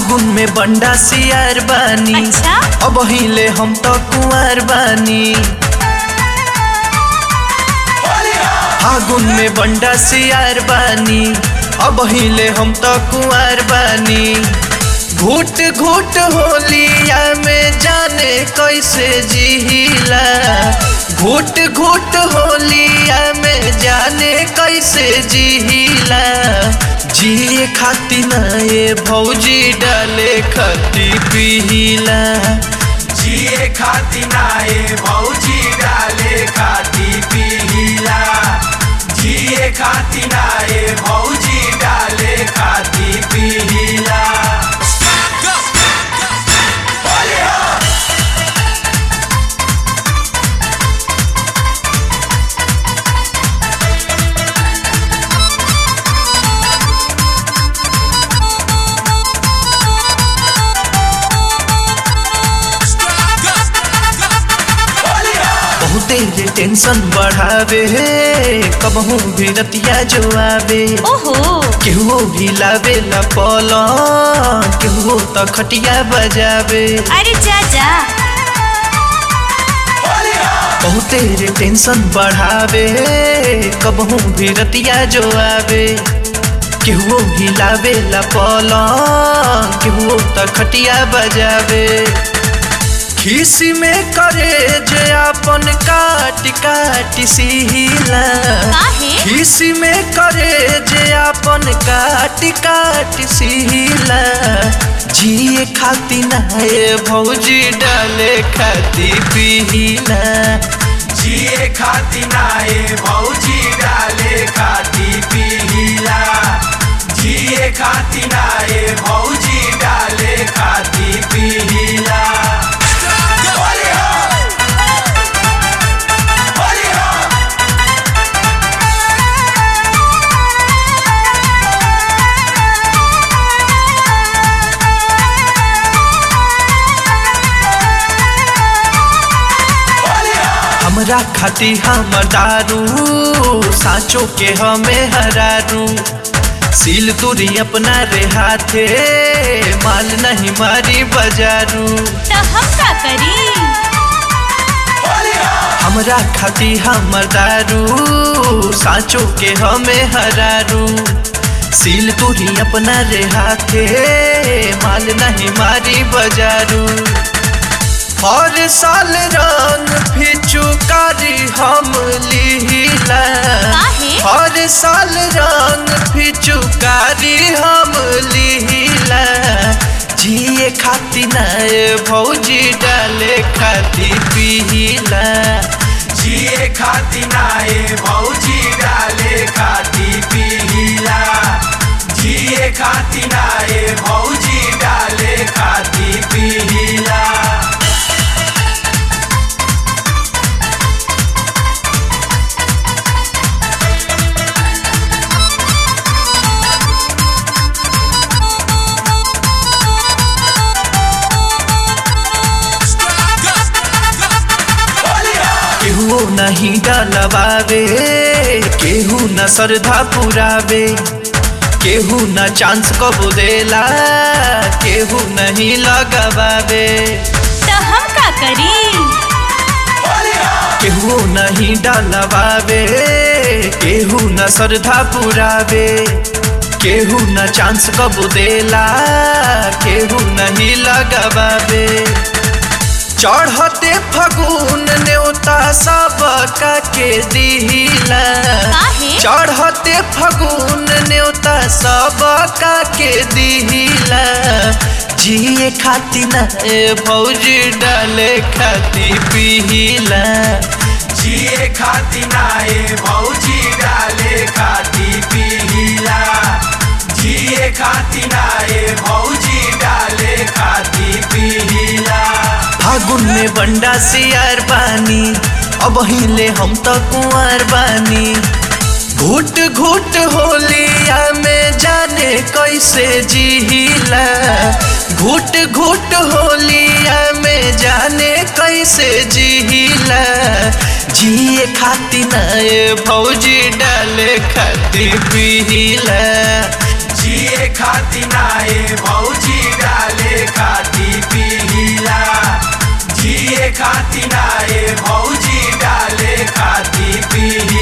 फागुन में बंडा सियार बानी अच्छा? अब हिले हम तो कुंवर बानी फागुन में बंडा सियार बानी अब हिले हम तो कुंवर बानी घूट घूट होलिया में जाने कैसे जिहिला घूट घूट होलिया में जाने कैसे जिहिला जिए खाती ना ये भौजी डाले खती पिहिला जिए खाती नाए भौजी डाले खाती पीला जिए खाती नाए भौजी डाले खाती पीला बहुते रे टेंशन बढ़ावे कबहू भी रतिया जो आवे ओहो केहू भी लावे ला पलंग केहू तो खटिया बजावे अरे चाचा बहुते रे टेंशन बढ़ावे कबहू भी रतिया जो आवे केहू भी लावे ला पलंग केहू तो खटिया बजावे खीसी में करे जे अपन काट काट सिहिला काहे खीसी में करे जे अपन काट काट सिहिला जिए खाती नाए भौजी डाले खाती पिहिला जिए खाती नाए भौजी डाले खाती पीला जिए खाती नाए भौजी डाले खाती पीला हमरा खाती हमर दारू साँचो के हमें हरारू सील तुरी अपना रे हाथे माल नहीं मारी बजारू तो हम का करी हमरा खाती हमर दारू साँचो के हमें हरारू सील तुरी अपना रे हाथे माल नहीं मारी बजारू हर साल रंग फिचुकारी हम लिहिला काहे? हर साल रंग फिचुकारी हम लिहिला जिए खाती नए भौजी डाले खाती पिहिला जिए खाती नाए भौजी डाले खाती पीला जिए खाती नाए भौजी डाले खाती पीला केहू नहीं डलवावे केहू न श्रद्धा पुरावे केहू न चांस कबो देला केहू नहीं लगवावे तो हम का करी केहू नहीं डलवावे केहू न श्रद्धा पुरावे केहू न चांस कबो देला केहू नहीं लगवावे चढ़ते फगुन न्योता सब के दिहिला काहे? चढ़ते फगुन न्योता सब के दिहिला जिए खाती न भौजी डाले खाती पिहिला जिए खाती नाए भौजी डाले खाती पीला जिए खाती नाए भौजी डाले खाती पीला फागुन में बंडा सियार बानी अब हिले हम तो कुंवर बानी घूट घूट होलिया में जाने कैसे जिहिला घूट घूट होलिया में जाने कैसे जिहिला जिए खाती नए भौजी डाले खाती पिहिला जिए खाती नाए भौजी डाले खाती पीला जिए खाती नाए भौजी डाले खाती पीला